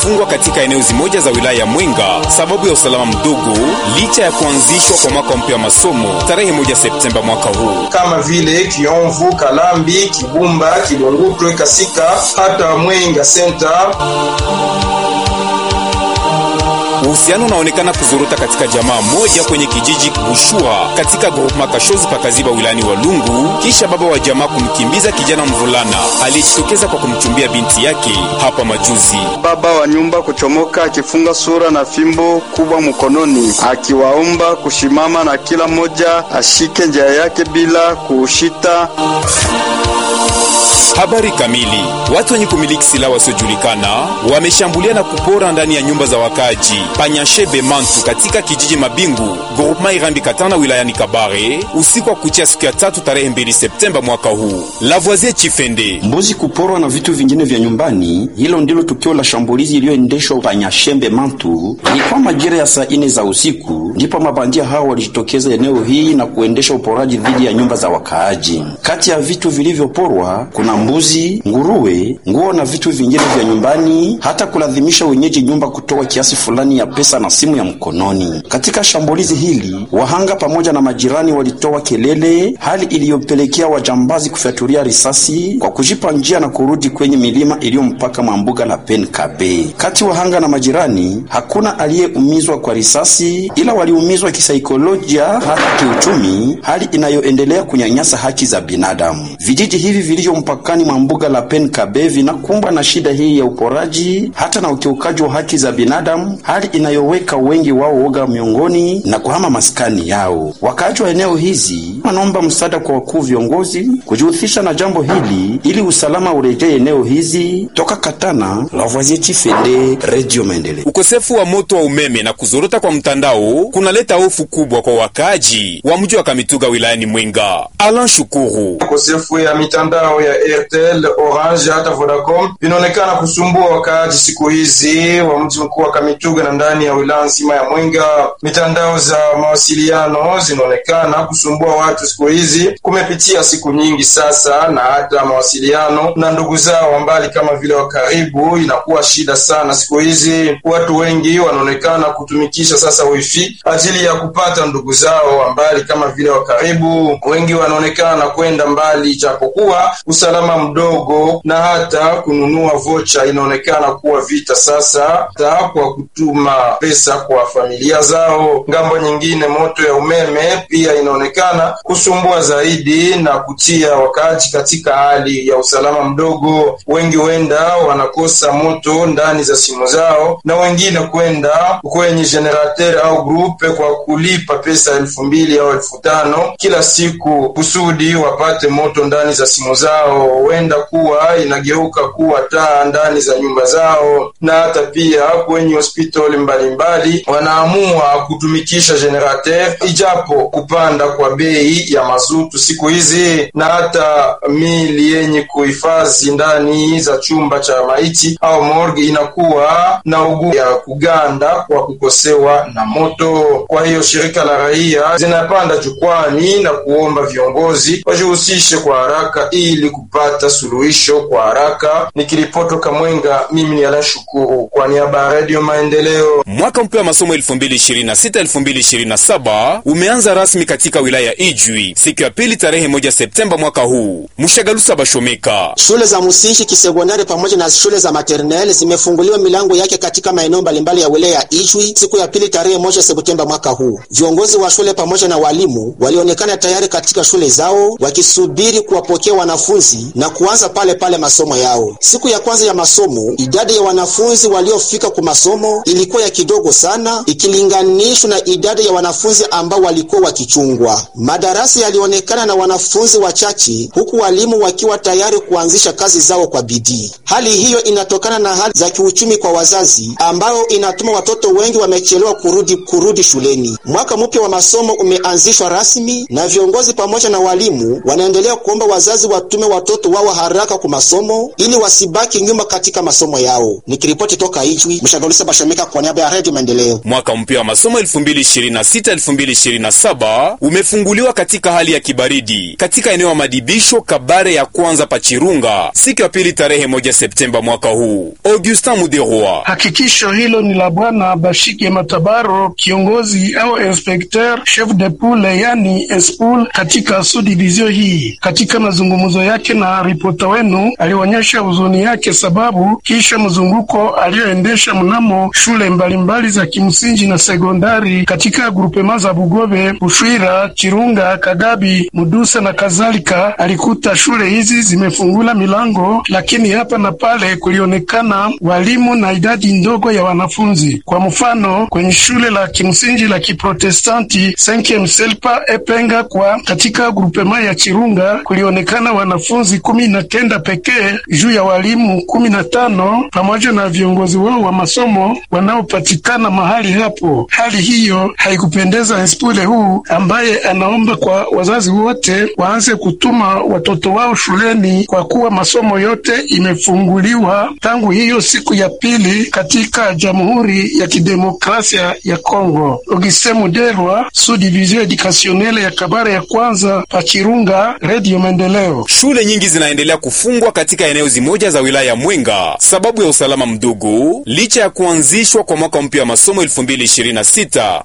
zimefungwa katika eneo zimoja za wilaya ya Mwenga sababu ya usalama mdogo, licha ya kuanzishwa kwa mwaka mpya wa masomo tarehe moja Septemba mwaka huu. kama vile Kiomvu, Kalambi, Kibumba, Kilungutwe, Kasika hata Mwenga Center. Uhusiano unaonekana kuzorota katika jamaa moja kwenye kijiji Bushua katika groupema Kashozi pakaziba wilayani Walungu, kisha baba wa jamaa kumkimbiza kijana mvulana aliyejitokeza kwa kumchumbia binti yake hapa majuzi. Baba wa nyumba kuchomoka akifunga sura na fimbo kubwa mkononi, akiwaomba kushimama na kila mmoja ashike njia yake bila kuushita. Habari kamili. Watu wenye kumiliki silaha wasiojulikana wameshambulia na kupora ndani ya nyumba za wakaji Panyashebe Mantu katika kijiji Mabingu groupema Irambi Katana wilayani Kabare usiku wa kuchia siku ya tatu tarehe 2 Septemba mwaka huu. Lavoisier Chifende mbuzi kuporwa na vitu vingine vya nyumbani. Hilo ndilo tukio la shambulizi iliyoendeshwa Panyashembe Mantu. Ilikuwa majira ya saa ine za usiku, ndipo mabandia hao walijitokeza eneo hii na kuendesha uporaji dhidi ya nyumba za wakaaji. Kati ya vitu vilivyoporwa kuna mbuzi, nguruwe, nguo na vitu vingine vya nyumbani, hata kulazimisha wenyeji nyumba kutoa kiasi fulani ya pesa na simu ya mkononi. Katika shambulizi hili, wahanga pamoja na majirani walitoa kelele, hali iliyopelekea wajambazi kufyatulia risasi kwa kujipa njia na kurudi kwenye milima iliyo mpaka mwa mbuga la Penkabe. Kati wahanga na majirani, hakuna aliyeumizwa kwa risasi, ila waliumizwa kisaikolojia hata kiuchumi, hali inayoendelea kunyanyasa haki za binadamu. Vijiji hivi vilivyo mpakani mwa mbuga la Penkabe vinakumbwa na shida hii ya uporaji hata na ukiukaji wa haki za binadamu, hali inayoweka wengi wao woga miongoni na kuhama maskani yao. Wakaaji wa eneo hizi wanaomba msaada kwa wakuu viongozi kujihusisha na jambo hili ili usalama urejee eneo hizi. Toka Katana, Lavoisier Chifende, Radio Maendeleo. Ukosefu wa moto wa umeme na kuzorota kwa mtandao kunaleta hofu kubwa kwa wakaaji wa mji wa Kamituga wilayani Mwenga. Alan Shukuru Ukosefu ya mitandao ya Airtel, Orange hata Vodacom vinaonekana kusumbua wakaaji siku hizi wa mji mkuu wa Kamituga na ndani ya wilaya nzima ya Mwenga. Mitandao za mawasiliano zinaonekana kusumbua watu siku hizi, kumepitia siku nyingi sasa, na hata mawasiliano na ndugu zao wa mbali kama vile wa karibu inakuwa shida sana siku hizi. Watu wengi wanaonekana kutumikisha sasa wifi ajili ya kupata ndugu zao wa mbali kama vile wa karibu. Wengi wanaonekana kwenda mbali, ijapokuwa usalama mdogo na hata kununua vocha inaonekana kuwa vita sasa, hata kwa kutuma pesa kwa familia zao. Ngambo nyingine, moto ya umeme pia inaonekana kusumbua zaidi na kutia wakaaji katika hali ya usalama mdogo. Wengi huenda wanakosa moto ndani za simu zao, na wengine kwenda kwenye generateur au grupe kwa kulipa pesa elfu mbili au elfu tano kila siku kusudi wapate moto ndani za simu zao. Huenda kuwa inageuka kuwa taa ndani za nyumba zao, na hata pia kwenye hospitali mbalimbali wanaamua kutumikisha generateur, ijapo kupanda kwa bei ya mazutu siku hizi, na hata mili yenye kuhifadhi ndani za chumba cha maiti au morgue inakuwa na ugu ya kuganda kwa kukosewa na moto. Kwa hiyo shirika la raia zinapanda jukwani na kuomba viongozi wajihusishe kwa haraka ili kupata suluhisho kwa haraka. Nikiripoti Kamwenga, mimi ni Alan Shukuru kwa niaba ya Radio Maendeleo. Mwaka mpya wa masomo 2026-2027 umeanza rasmi katika wilaya ya Ijwi siku ya pili tarehe moja Septemba mwaka huu. Mshagalusa Bashomeka. Shule za msingi, kisekondari pamoja na shule za maternelle zimefunguliwa milango yake katika maeneo mbalimbali ya wilaya ya Ijwi siku ya pili tarehe moja Septemba mwaka huu. Viongozi wa shule pamoja na walimu walionekana tayari katika shule zao wakisubiri kuwapokea wanafunzi na kuanza pale pale masomo yao. Siku ya kwanza ya masomo, idadi ya wanafunzi waliofika kwa masomo ilikuwa ya kidogo sana ikilinganishwa na idadi ya wanafunzi ambao walikuwa wakichungwa. Madarasa yalionekana na wanafunzi wachache, huku walimu wakiwa tayari kuanzisha kazi zao kwa bidii. Hali hiyo inatokana na hali za kiuchumi kwa wazazi, ambayo inatuma watoto wengi wamechelewa kurudi kurudi shuleni. Mwaka mpya wa masomo umeanzishwa rasmi na viongozi pamoja na walimu wanaendelea kuomba wazazi watume watoto wao haraka kwa masomo ili wasibaki nyuma katika masomo yao. Nikiripoti toka Ijwi, Mshagolisa Bashomeka kwa niaba ya Radio Maendeleo. Mwaka mpya wa masomo 2026-2027 umefunguliwa katika hali ya kibaridi katika eneo ya madibisho Kabare ya kwanza Pachirunga siku ya pili tarehe moja Septemba mwaka huu. Augustin Muderwa. Hakikisho hilo ni la Bwana Bashike Matabaro, kiongozi au inspecteur chef de poule, yani espul katika subdivision hii. Katika mazungumzo yake na ripota wenu, alionyesha huzuni yake sababu kisha mzunguko aliyoendesha mnamo shule mbalimbali za kimsingi na sekondari katika grupema za Bugobe, Bushwira, Chirunga, Kagabi, Mudusa na kadhalika, alikuta shule hizi zimefungula milango, lakini hapa na pale kulionekana walimu na idadi ndogo ya wanafunzi. Kwa mfano, kwenye shule la kimsingi la Kiprotestanti Senkem Selpa Epenga kwa katika grupema ya Chirunga kulionekana wanafunzi kumi na kenda pekee juu ya walimu kumi na tano pamoja na viongozi wao wa masomo wanaopatikana mahali hapo. Hali hiyo haikupendeza inspule huu ambaye anaomba kwa wazazi wote waanze kutuma watoto wao shuleni kwa kuwa masomo yote imefunguliwa tangu hiyo siku ya pili katika Jamhuri ya Kidemokrasia ya Kongo. Auguste Muderwa, Subdivision Educationnelle ya Kabare ya kwanza Pachirunga, Radio Maendeleo. Shule nyingi zinaendelea kufungwa katika eneo zimoja za wilaya ya Mwenga sababu ya usalama mdogo, licha ya kuanzishwa kwa mwaka mpya wa masomo 2026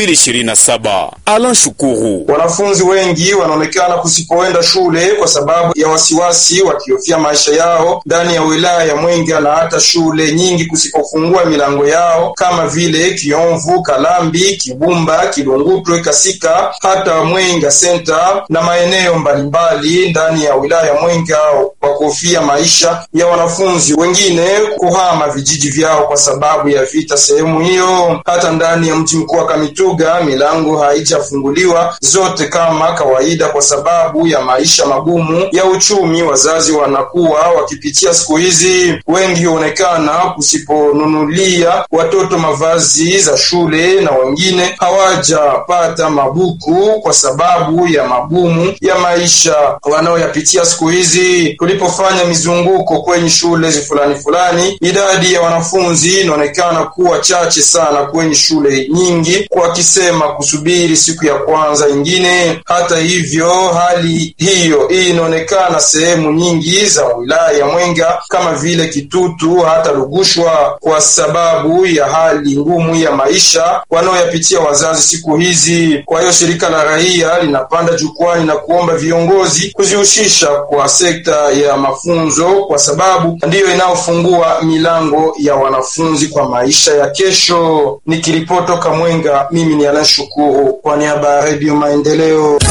2027. Alan Shukuru. Wanafunzi wengi wanaonekana kusipoenda shule kwa sababu ya wasiwasi, wakihofia maisha yao ndani ya wilaya ya Mwenga na hata shule nyingi kusipofungua milango yao kama vile Kiomvu, Kalambi, Kibumba, Kilungutwe, Kasika, hata Mwenga Center na maeneo mbalimbali ndani ya wilaya ya Mwenga kwa kuhofia maisha ya wanafunzi wengine kuhama vijiji vyao kwa sababu ya vita sehemu hiyo. Hata ndani ya mji mkuu wa Kamituga milango haijafunguliwa zote kama kawaida kwa sababu ya maisha magumu ya uchumi. Wazazi wanakuwa wakipitia siku hizi, wengi huonekana kusiponunulia watoto mavazi za shule na wengine hawajapata mabuku kwa sababu ya magumu ya maisha wanaoyapitia siku hizi. Tulipofanya mizunguko kwenye shule fulani fulani, idadi ya wanafunzi inaonekana kuwa chache sana kwenye shule nyingi, wakisema kusubiri siku ya kwanza ingine. Hata hivyo, hali hiyo hii inaonekana sehemu nyingi za wilaya ya Mwenga kama vile Kitutu hata Lugushwa, kwa sababu ya hali ngumu ya maisha wanaoyapitia wazazi siku hizi. Kwa hiyo shirika la raia linapanda jukwani na kuomba viongozi kuzihusisha kwa sekta ya mafunzo, kwa sababu ndiyo inayofungua milango ya wanafunzi kwa maisha ya kesho. Nikiripotoka Mwenga, mimi ni Alan Shukuru kwa niaba ya Redio Maendeleo.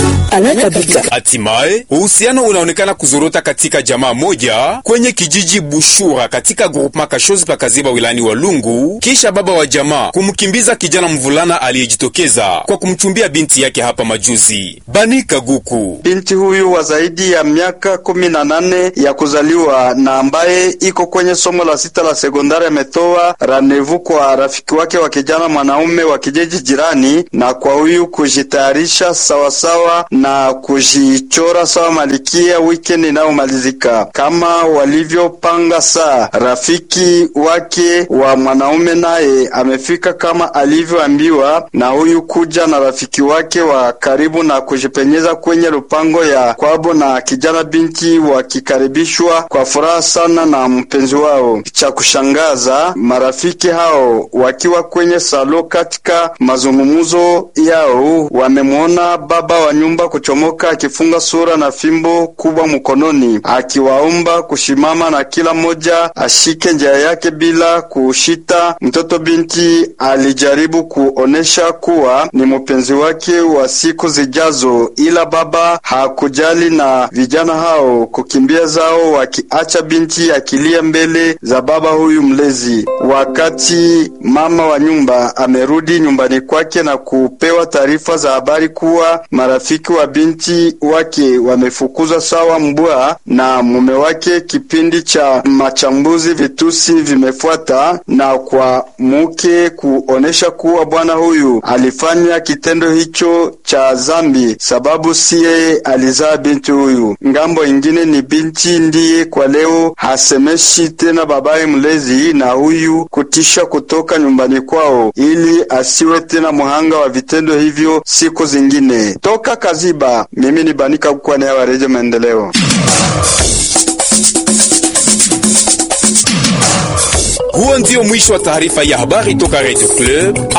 Hatimaye uhusiano unaonekana kuzorota katika jamaa moja kwenye kijiji Bushura katika groupema Kashozi pakaziba wilani wa Lungu, kisha baba wa jamaa kumkimbiza kijana mvulana aliyejitokeza kwa kumchumbia binti yake hapa majuzi. Bani Kaguku, binti huyu wa zaidi ya miaka kumi na nane ya kuzaliwa na ambaye iko kwenye somo la sita la sekondari ametoa ranevu kwa rafiki wake wa kijana mwanaume wa kijiji jirani, na kwa huyu kujitayarisha sawasawa na kujichora sawa malikia weekend inayomalizika kama walivyopanga. Saa rafiki wake wa mwanaume naye amefika kama alivyoambiwa na huyu, kuja na rafiki wake wa karibu na kujipenyeza kwenye lupango ya kwabo, na kijana binti wakikaribishwa kwa furaha sana na mpenzi wao. Cha kushangaza, marafiki hao wakiwa kwenye salo katika mazungumzo yao, wamemwona baba wa nyumba kuchomoka akifunga sura na fimbo kubwa mkononi, akiwaomba kushimama na kila mmoja ashike njia yake bila kushita. Mtoto binti alijaribu kuonesha kuwa ni mpenzi wake wa siku zijazo, ila baba hakujali na vijana hao kukimbia zao, wakiacha binti akilia mbele za baba huyu mlezi. Wakati mama wa nyumba amerudi nyumbani kwake na kupewa taarifa za habari kuwa marafiki wa binti wake wamefukuzwa sawa mbwa na mume wake. Kipindi cha machambuzi vitusi vimefuata na kwa mke kuonesha kuwa bwana huyu alifanya kitendo hicho cha zambi, sababu si yeye alizaa binti huyu. Ngambo ingine ni binti ndiye kwa leo hasemeshi tena babaye mlezi na huyu kutisha kutoka nyumbani kwao ili asiwe tena muhanga wa vitendo hivyo siku zingine. Toka Kaziba, mimi ni Banika Kukwane wa Redio Maendeleo. Huo ndio mwisho wa taarifa ya habari toka Radio Club.